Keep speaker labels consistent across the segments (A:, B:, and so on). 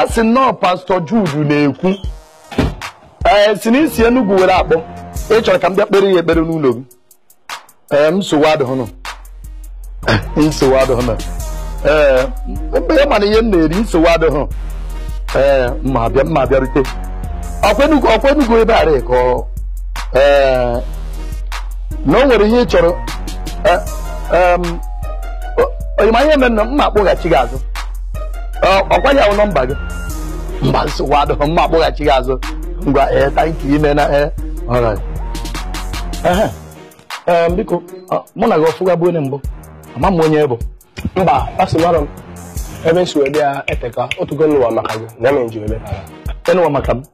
A: a sị nnọọ pastọ Jude na-ekwu ee si na isi Enugu were akpọ ị chọrọ ka m bịa kpere ya ekpere n'ụlọ gị ee nsogbu adịghị nsogbu adịghị ee mgbe ya mana ihe m na-eri nsogbu adịghị ee mma bịa mma bịarute ọkwenugo ọkwenugo ebe ara ka ọ ee na o nwere ihe ị chọrọ onyima ihe mere na mma akpọghachi gị azụ ọkwa ya bụ nọmba gị mba nsogbu adịghị mma akpọghachi gị azụ ngwa ee tanki ime na ee alright ee biko mụ na gị ọfụga bụ onye mbụ ama m onye bụ
B: mba asị mara m ebe nsi wee bịa eteka otugo n'ụwa maka gị na eme nji wee bịa
A: enụwa maka m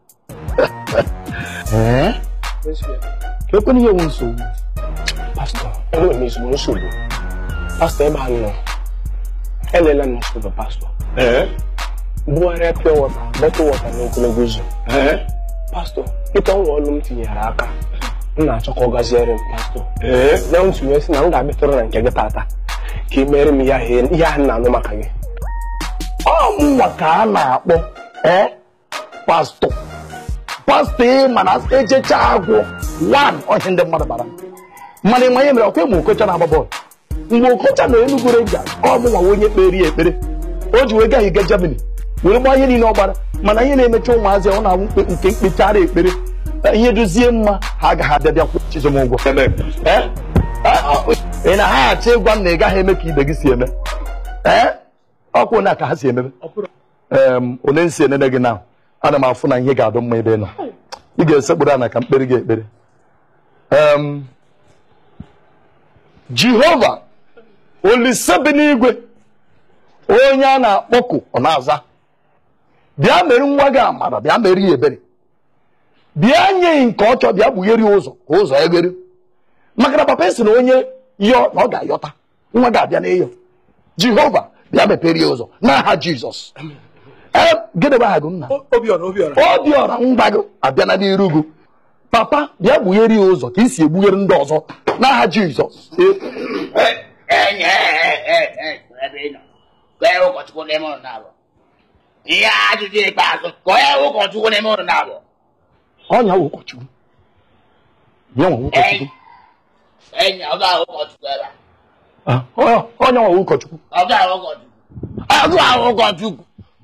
A: ee ka ekwena ihe nwe nsogbu
B: pastọ enwere m ezigbo nsogbu pastọ ebe a nọ elela m nsogbu pastọ bugharịa pure water bọtụ wọta n'ogologo ụzọ pastọ ịtọ nwa ọlụ m tinyere aka m na-achọ ka ọ gaziere m pastọ na ntị wee sị na m ga-abịatụrụ na nke gị tata ka ị mere m ihe ahụ na-anụ maka gị
A: ọ mụnwa ka a na-akpọ ee pastọ pastọ ị mana echecha agwụ wan ọhịa ndị mmadụ bara mana ịma ihe mere ọkwa ịma okocha na-agba bọọlụ mgbe okocha na Enugu Rangers ọ mụnwa onye kpere ya ekpere o ji wee gaghị ga Germany were gbaa ihe niile ọ gbara mana ihe na-emecha ụmụazị ọ na-awụ nke mkpechara ekpere ihe dozie mma ha agaghị abịa bịa kwụ chizom ụgwọ ị na ha achọ ịgwa m na ị gaghị eme ka ibe gị si eme ee ọkwa onye ka ha si emebe onye nsi enene gị na ana m afụ na ihe ga-adụ mma ebe ị nọ ị ga-esekpụrụ ana ka mkpere gị ekpere Jehova olise bi n'igwe onye a na-akpọku ọ na-aza bịa mere nwa gị amara bịa mere ya ebere bịa nye nke ọ chọ bịa kpugheri ụzọ ka ụzọ eghere maka na papa si na onye yọọ na ọ ga-ayọta nwa ga-abịa n'ịyọ Jehova bịa mepere ya ụzọ n'aha Jizọs ee gịnị bụ aha gị nna obiọra ngwa gị abịa na n'iru gị papa bịa kpugheri ya ụzọ ka i si egbughere ndị ọzọ n'aha Jizọs
C: ụkọchukwu n'ime ụlọ na-abụ ihe ajụjụ ikpeazụ ka onye ụkọchukwu n'ime ụlọ na-abụ
A: ọnya wụ ụkọchukwu ya nwa ụkọchukwu
C: enyi ọ ga-ahụ ụkọchukwu ebe
A: onye nwa ụkọchukwu
C: ọ ga-ahụ ụkọchukwu ọ ga-ahụ ụkọchukwu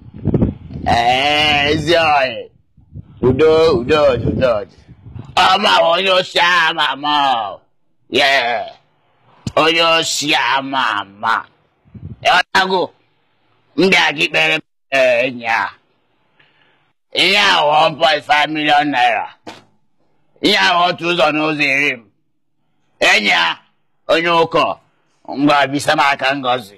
C: ee ezi ọyị udo udo udo ọma onye osi ama ama ye onye osi ama ama ịghọtago ndị a gị kpere enyi a ihe ahụ 1.5 million naira ihe ahụ otu ụzọ n'ụzọ iri m enyi ya onye ụkọ ngwa bisa m aka ngozi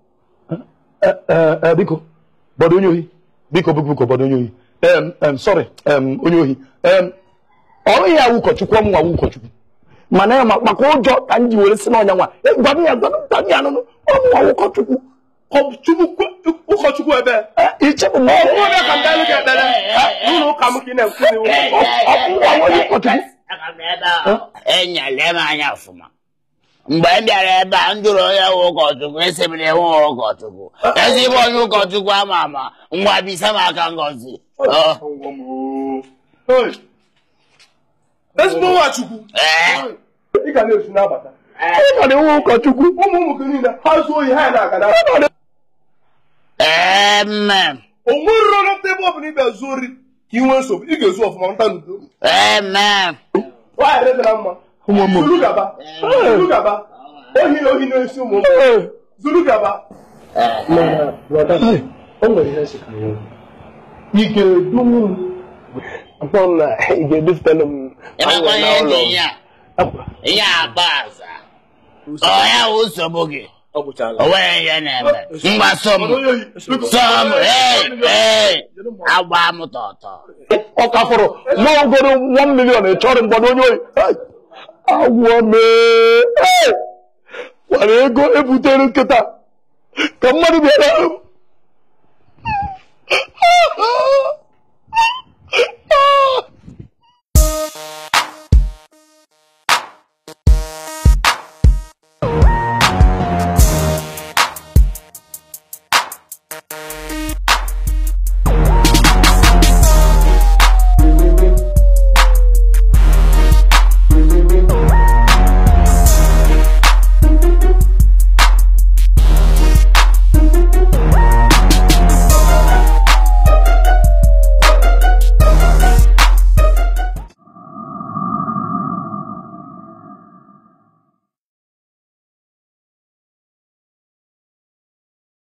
A: biko bọdụ onye ohi biko biko biko bọdụ onye ohi em em sorry em onye ohi em ọrụ ya wụ ụkọchukwu ọmụ nwa wụ ụkọchukwu mana ya maka ụjọ ka m ji were si n'ọnya nwa gwa m ya gwa m ya anụnụ ọmụ nwa ụkọchukwu
B: ụkọchukwu ebe
A: ichebụ ma ọ bụrụ
B: onye ka ndị gị ekpere n'ụlọ ụka m ka ị na-ekwuzi
A: ọmụ nwa onye ụkọchukwu
C: Aga m ebe ahụ enyere m anya ọfụma mgbe m bịara ebe a m jụrụ onye nwe ụkọchukwu esi m na enwe ụkọchukwu ezigbo onye ụkọchukwu ama ama ngwa bisa m aka ngozi
B: ezigbo nwachukwu
C: ee
B: ị ga na-esu n'abata
A: ị nọ n'iwu ụkọchukwu
B: ụmụ ụmụ gị niile ha zuo ohi ha na-aga na
C: ee mme
B: o nweriro na ebe ọ bụla ị bịa zuo ori ka ị nwee nsogbu ị ga-ezu ọfụma nta n'udo
C: ee mme
B: nwaanyị redịra mma zuru gaba zuru gaba ohi na ohi na-esi ụmụ ụmụ zuru gaba o nwere ihe nsị ka ị ga-edu m akpọ m na ị ga-edufutelu m
C: ịmakwa ihe dị ihe a ihe agba aza ọya wụ nsogbu gị
B: ọ gwụchala
C: o nwere ihe na-eme mgbaso m so m ee ee agba m tọtọ
A: ọ ka fọrọ nwa ogoro 1 million ịchọrọ mgbado onye ohi agwọ mee gwara ego ebutere nkịta ka mmadụ bịara